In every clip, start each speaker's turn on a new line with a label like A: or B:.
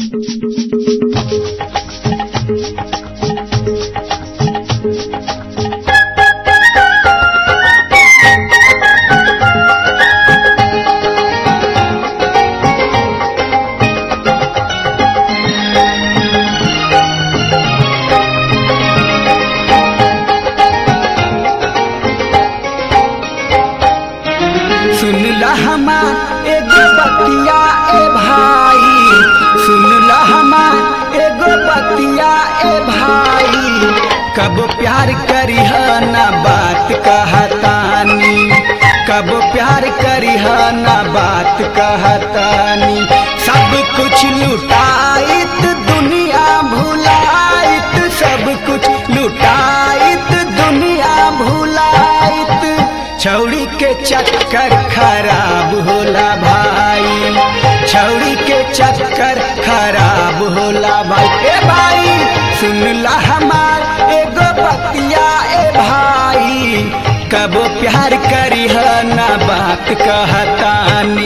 A: बतिया ए भाई कब प्यार करिह ना बात कहतानी कब प्यार करिह ना बात कहतानी सब कुछ लुटाइत दुनिया भुलाइत सब कुछ लुटाइत दुनिया भुलाइत छौड़ी के चक्कर खराब होला भाई छौड़ी के चक्कर खराब होला भाई ए भाई सुन ला हमार एगो बतिया ए भाई कब प्यार करिह ना बात कहतानी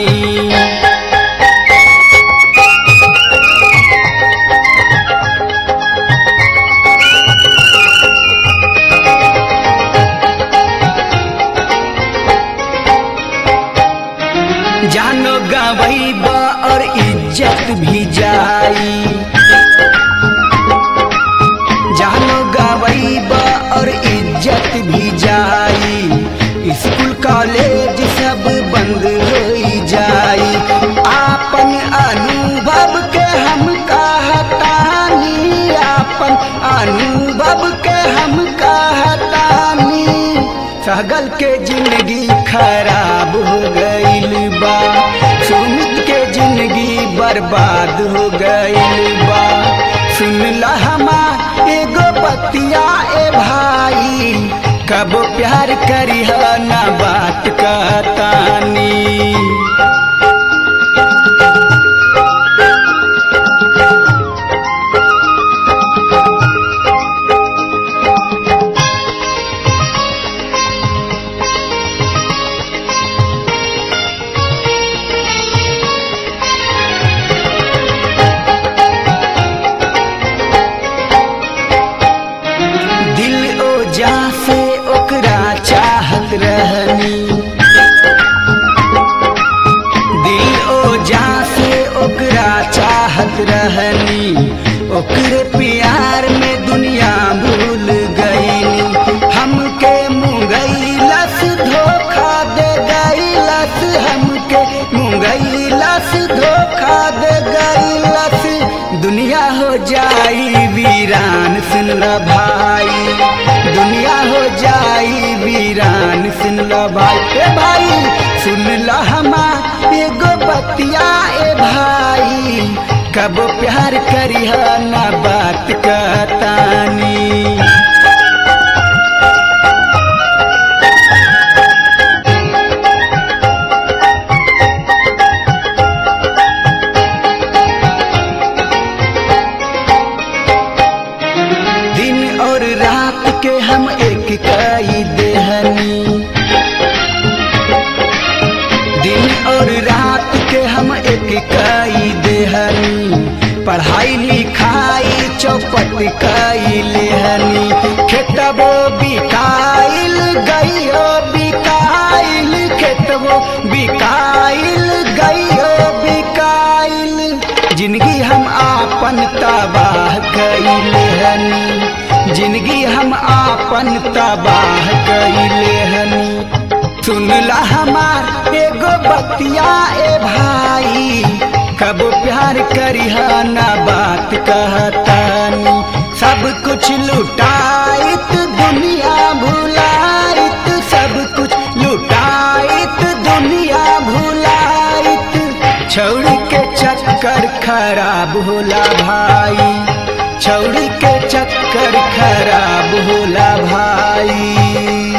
A: जानो गवैब और इज्जत भी जाई जानो गवैब और इज्जत भी जाई स्कूल कॉलेज सब बंद हो जाई आपन अनुभव के हम कहतानी आपन अनुभव के हम कहतानी सगल के जिंदगी खराब हो गईल बा सुमित के जिंदगी बर्बाद हो गईल बा सुन ला हमार एगो बतिया ए भाई कब प्यार करिह ना बात कहतानी दिल ओ जा से ओकरा चाहत रहनी दिल ओ जा से ओकरा चाहत रहनी ओकरे प्यार में दुनिया भूल गईनी हमके मुंगैलस धोखा दे गईलस हमके मुंगैलस धोखा दे गईलस दुनिया हो जाई वीरान सुन ल भाई दुनिया हो जाई वीरान सुन ल भाई ए भाई सुन ल हमा एगो बतिया ए भाई कब प्यार करिह ना बात कहतानी दिन और रात के हम एक कई देहनी दिन और रात के हम एक कई देहनी पढ़ाई लिखाई चौपट कई लेहनी खेतबो बिकाइल गइयो बिकाइल खेतबो बिकाइल गइयो बिकाइल जिंदगी हम आपन तबाह कैले हनी जिंदगी हम आपन तबाह कैले हनी सुन ला हमार एगो बतिया ए भाई कब प्यार करिह ना बात कहतानी सब कुछ लुटाइत दुनिया भुलाइत सब कुछ लुटाइत दुनिया भुलाइत छौड़ी के चक्कर खराब होला भाई छौड़ी के चक्कर खराब होला भाई